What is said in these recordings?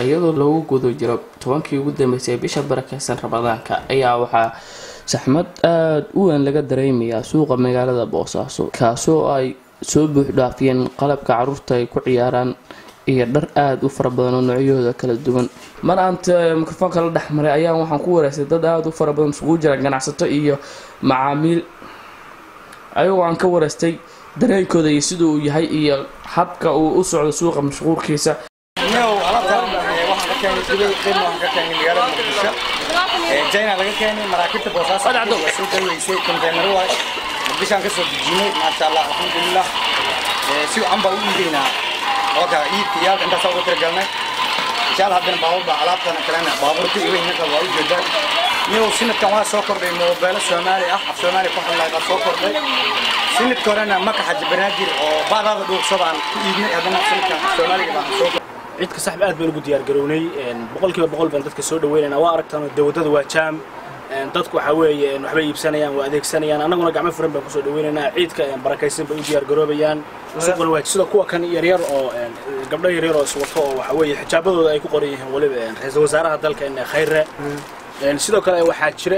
iyadoo lagu guda jiro tobankii ugu dambeysay bisha barakeysan ramadaanka ayaa waxaa saxmad aada u weyn laga dareemayaa suuqa magaalada boosaaso kaasoo ay soo buuxdhaafiyeen qalabka caruurta ay ku ciyaaraan iyo dhar aada u fara badan oo noocyahooda kala duwan mar aanta mikrofoonka la dhexmaray ayaan waxaan ku wareystay dad aada u fara badan isugu jira ganacsato iyo macaamiil ayagoo aan ka wareystay dareenkooda iyo sida uu yahay iyo habka uu u socdo suuqa mashquulkiisa jina laga keenay maraakiibta boosaaso waa soo daweysay konteynar waay muqdishaan kasoo dejinay maasha allah alxamdulilah si wacan baa u iigeynaa oka iibka iyo halka intaas uga tiragalnay insha allah haddana baabuurba alaabtana kalena baabuurta iyo weynaka waa u jeedaa niyow sinadkan waa soo kordhay moobeelo soomaali ah af soomaali ku hadlay baa soo kordhay sinadka horena maka xaji banaadir oo baadaada dhuuqso baan ku iibnay haddana sinadkan soomaaliga baan soo cidka saxba aad baan ugu diyaargarownay boqolkiiba boqol baan dadka soo dhaweynayna waa aragtaan dawadada waa jaam dadku waxaa weeye waxbay iibsanayaan waa adeegsanayaan annaguna gacmo furan baan kusoo dhaweynaynaa ciidka barakaysan bay u diyaargaroobayaan suuquna waa sida kuwa kan yaryar oo gabdho yaryar oo iswato oo waxa weeye xijaabadooda ay ku qoran yihiin waliba ra-iisul wasaaraha dalka khayre sidoo kale waxaa jira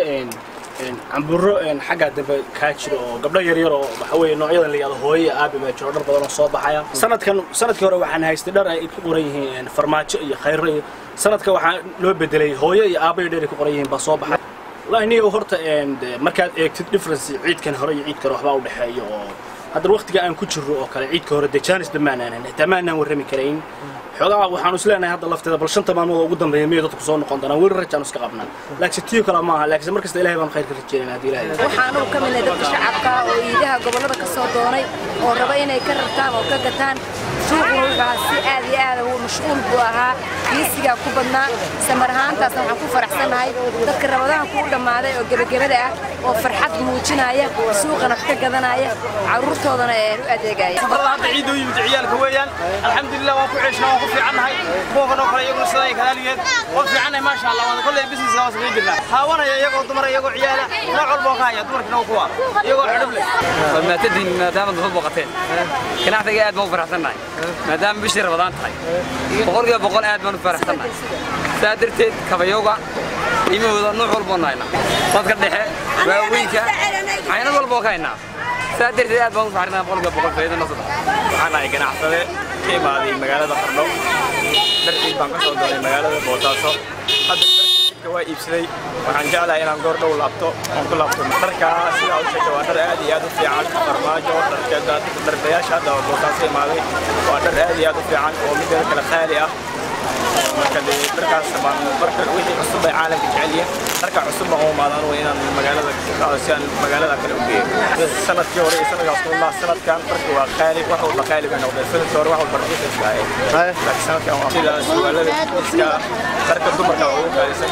camburo xaggaa dambe kaa jira oo gabdho yaryar oo waxa weeye noocyadan la yihahdo hooyo iyo aabi baa jiro dhar badan oo soo baxaya sanadkan sanadkii hore waxaan haystay dhar ay ku qoran yihiin farmaajo iyo khayro iyo sanadka waxaa loo bedelay hooyo iyo aabba iyo dhar ay ku qoran yihiin baa soo baxay wallahi niyo horta markaad eegtid difference ciidkan hore iyo ciidkan waxbaa u dhexeeya oo haddana waqtiga aan ku jirro oo kale ciidka hore dee jaanis dhammaanaan xitaa maanaan warrami karayn xoogaa waxaanu is leenahay hadda lafteeda bal shanta maalmood oo ugu dambeeya miyay dadku soo noqon doonaan weli rajaanu iska qabnaa laakiin tiyo kale maaha laakiin markasta ilahay baan khayr ka rajeynayna haddii ilahay waxaanu ka midnay dadka shacabka oo iidaha gobollada ka soo doonay oo raba inay ka rartaan oo ka gataan suuquna wuxuu ahaa si aad iyo aad mashquul buu ahaa kiisigaa ku badnaa samar ahaantaasna waxaan ku faraxsannahay dadka rabadahan kuu dhammaaday oo gebagabada ah oo farxad muujinaya suuqana wax ka gadanaya carruurtoodana ee u adeegaya hadda ciid u yimid ciyaalka weeyaan alxamdulilah waan ku ceeshna waan ku fiicannahay kuwa noo kale iyaguna sidaa ay kalaaligeed waan fiicannahay maasha allah waan kolley businesska waan samayn jirnaa haawanaya iyagoo dumar iyagoo ciyaala nooc walba waan ka haya dumarkina waa kuwa iyagoo xidhib leh maatadiin maadaama daba booqateen ganacsiga aad baan u faraxsannahay maadaama bishii rabadaan tahay boqolkiiba boqol aad baan u faraxsannahay saa darteed kabayowga qiimahooda nuuc walboo nahayna dadka dhexe waaweynka caynad walboo ka haynaa saa darteed aad baan u faraxsannahay boqolkiiba boqol faa'iido noo saddex waxaan ahay ganacsade ka imaaday magaalada qardho dharciid baan ka soo doonay magaalada boosaaso hadda dharka waa iibsaday waxaan jeclahay inaan goor dhow laabto oon ku laabto dharkaa sidaa u sheegtay waa dhar aad iyo aad u fiican farmaajo dharkeeda dhardayaasha hadda boosaaso imaaday waa dhar aad iyo aad u fiican oo mideeda kale qaali ah marka dee dharkaas baan marka wixii cusub ay caalamka jecel yihiin dharka cusub baan u imaadaan way inaan magaalada si aan magaalada kale u geeyo sanadkii hore iyo sanadkaas kuma sanadkan dharka waa qaali wax walba qaali bay noqdeen sanadkii hore wax walba raqiis iska ahayd laakiin sanadkan waa sida suwaalada iska dharka dumarka ugu qaalisan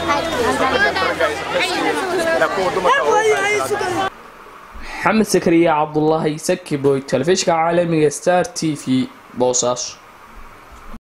dharka ilaa kuwa dumarka ugu qaalisan maxamed sakariya cabdulaahi sakiboy telefishinka caalamiga star t v boosaaso